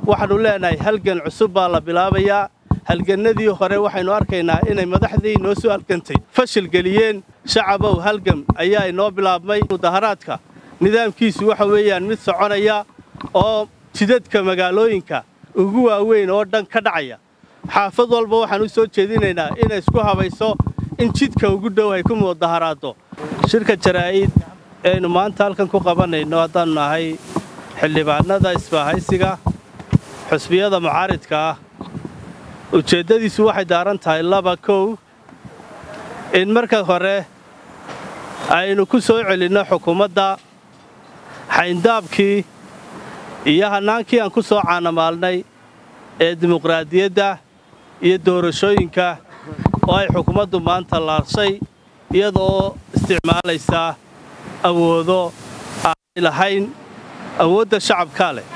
waxaannu leenahay halgan cusub baa la bilaabayaa halgannadii hore waxaynu arkaynaa inay madaxdii noo soo halgantay fashil geliyeen shacabow halgam ayaa inoo bilaabmay mudaharaadka nidaamkiisu waxa weeyaan mid soconaya oo jidadka magaalooyinka ugu waaweyn oo dhan ka dhacaya xaafad walba waxaan u soo jeedinaynaa inay isku habayso in jidka ugu dhow ay ku mudaharaaddo shirka jaraa'id eaynu maanta halkan ku qabanayno haddaannu nahay xildhibaannada isbaahaysiga xusbiyada mucaaridka ah ujeeddadiisu waxay daaran tahay laba kow in marka hore aynu ku soo celinno xukuumadda xayndaabkii iyo hannaankii aan ku soo caanamaalnay ee dimuqraadiyadda iyo doorashooyinka oo ay xukuumaddu maanta laarshay iyadaoo isticmaalaysaa awoodo aanay lahayn awoodda shacabkaa leh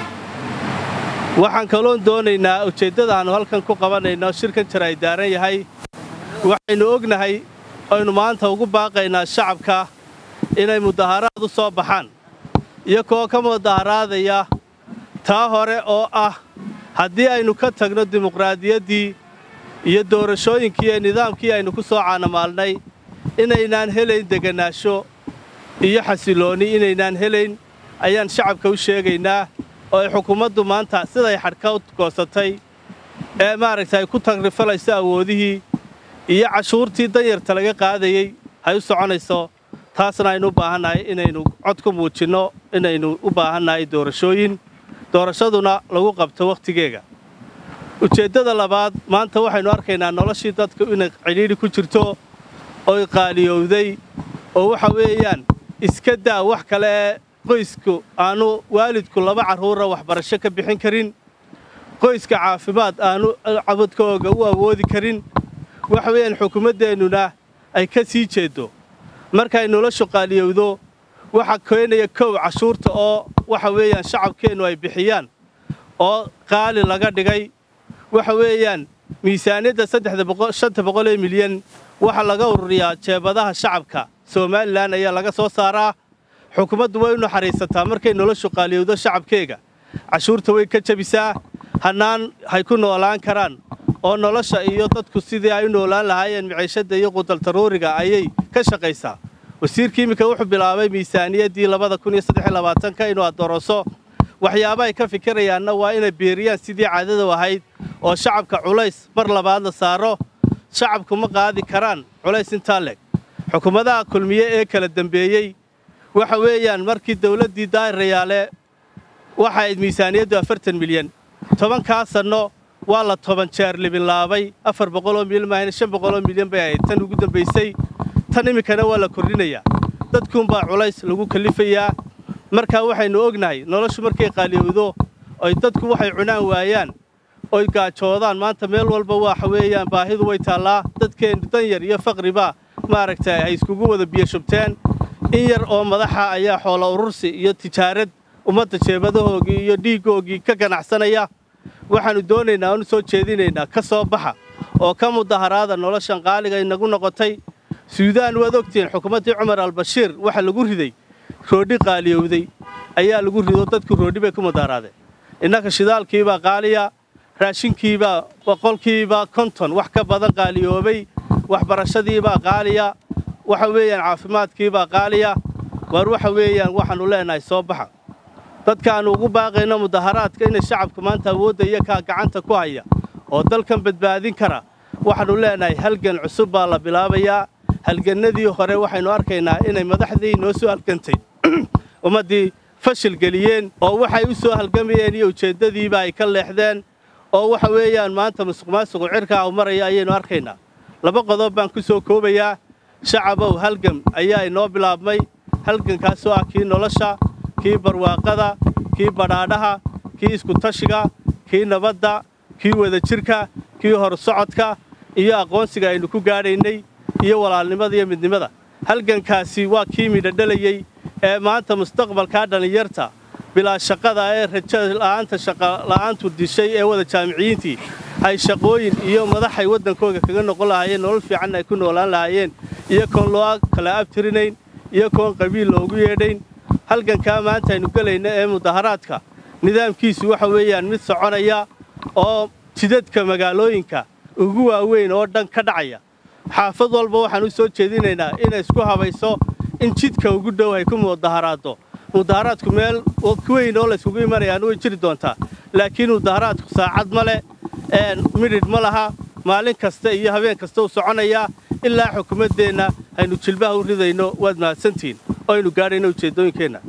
waxaan kaloon doonaynaa ujeeddada aannu halkan ku qabanayno shirkan jir ay daaran yahay waxaynu ognahay aynu maanta ugu baaqaynaa shacabka inay mudaharaad u soo baxaan iyagoo ka mudaharaadaya taa hore oo ah haddii aynu ka tagno dimuqraadiyaddii iyo doorashooyinkii ee nidaamkii aynu ku soo caanamaalnay inaynaan helayn deganaasho iyo xasiloonni inaynaan helayn ayaan shacabka u sheegaynaa oo ay xukuumaddu maanta siday xadhka u goosatay ee maaragtay ay ku tagrifalayso awoodihii iyo cashuurtii danyarta laga qaadayey ay u soconayso taasna aynu u baahannahay inaynu cod ku muujinno inaynu u baahannahay doorashooyin doorashaduna lagu qabto wakhtigeega ujeeddada labaad maanta waxaynu arkaynaa noloshii dadku inay cidhiidhi ku jirto oy qaaliyowday oo waxa weeyaan iska daa wax kale ee qoysku aanu waalidku laba carruura waxbarasho ka bixin karin qoyska caafimaad aanu cabadkooga u awoodi karin waxa weeyaan xukuumaddeennuna ay ka sii jeeddo markay noloshu qaaliyowdo waxa keenaya kow cashuurta oo waxa weeyaan shacabkeennu ay bixiyaan oo qaali laga dhigay waxa weeyaan miisaaniyadda shanta boqol ee milyan waxa laga ururiyaa jeebadaha shacabka somalilan ayaa laga soo saaraa xukuumaddu way u naxariisataa markay noloshu qaaliyowdo shacabkeega cashuurta way ka jebisaa hannaan hay ku noolaan karaan oo nolosha iyo dadku sidii ay u noolaan lahaayeen miciishadda iyo qudaltaruuriga ayay ka shaqaysaa wasiirkii iminka wuxuu bilaabay miisaaniyaddii labada kun iyo saddex iyo labaatanka inuu adooroso waxyaaba ay ka fikirayaanna waa inay beeriyaan sidii caadadu ahayd oo shacabka culays mar labaad la saaro shacabku ma qaadi karaan culays intaa leg xukuumadaha kulmiye ee kala dembeeyey waxa weeyaan markii dawladdii daayirayaale waxa ayd miisaaniyaddu afartan milyan tobankaa sanno waa la toban jeer libinlaabay afar boqoloo milyan maahan shan boqoloo milyan bay ahayd tan ugu dambaysay tan iminkana waa la kordhinayaa dadkuunbaa culays lagu kallifayaa markaa waxaynu ognahay noloshu markay qaaliyowdo oy dadku waxay cunaan waayaan oy gaajoodaan maanta meel walba waxa weeyaan baahidu way taallaa dadkeennu danyar iyo faqribaa maaragtay ay iskugu wada biyo shubteen in yar oo madaxa ayaa xoola urursi iyo tijaarad ummadda jeebadahoogii iyo dhiiggoogii ka ganacsanaya waxaannu doonaynaa oonu soo jeedinaynaa ka soo baxa oo ka mudaharaada noloshan qaaliga inagu noqotay suudaan waad ogtihiin xukuumaddii cumar albashiir waxa lagu riday roodhi qaaliyowday ayaa lagu rido dadku roodhi bay ku mudaharaadeen innaka shidaalkiibaa qaaliya raashinkiibaa boqolkiibaa konton wax ka badan qaaliyoobay waxbarashadiibaa qaaliya waxa weeyaan caafimaadkiibaa qaaliya waar waxa weeyaan waxaannu leenahay soo baxa dadkaannu ugu baaqayno mudaharaadka inay shacabka maanta awoodda iyakaa gacanta ku haya oo dalkan badbaadin kara waxaannu leenahay halgan cusub baa la bilaabayaa halgannadii hore waxaynu arkaynaa inay madaxdii noo soo halgantay ummaddii fashil geliyeen oo waxay u soo halgamayeen iyo ujeeddadiiba ay ka leexdeen oo waxa weeyaan maanta musuqmaasuqu cirkaa u maraya ayaynu arkaynaa laba qodob baan ku soo koobayaa shacabow halgam ayaa inoo bilaabmay halgankaasoo ah kii nolosha kii barwaaqada kii badhaadhaha kii iskutashiga kii nabadda kii wadajirka kii horsocodka iyo aqoonsiga aynu ku gaadhaynay iyo walaalnimada iyo midnimada halgankaasi waa kii midhodhalayey ee maanta mustaqbalkaa dhallinyarta bilaa shaqada ee rajola'aanta shaqola'aantu dishay ee wada jaamiciyiintii ay shaqooyin iyo madaxay waddankooga kaga noqon lahaayeen nolol fiicanna ay ku noolaan lahaayeen iyo koon loo kala abtirinayn iyo koon qabiil loogu yeedhayn halgankaa maanta aynu gelayna ee mudaharaadka nidaamkiisu waxa weeyaan mid soconaya oo jidadka magaalooyinka ugu waaweyn oo dhan ka dhacaya xaafad walba waxaan u soo jeedinaynaa inay isku habayso in jidka ugu dhow ay ku mudaharaaddo mudaharaadku meel weyn oo layskugu imanayaan way jiri doontaa laakiin mudaharaadku saacad ma leh midhidh ma laha maalin kasta iyo habeen kasta u soconayaa ilaa xukuumaddeenna aynu jilbaha u ridayno waad mahadsantihiin oo aynu gaadhayno ujeeddooyinkeenna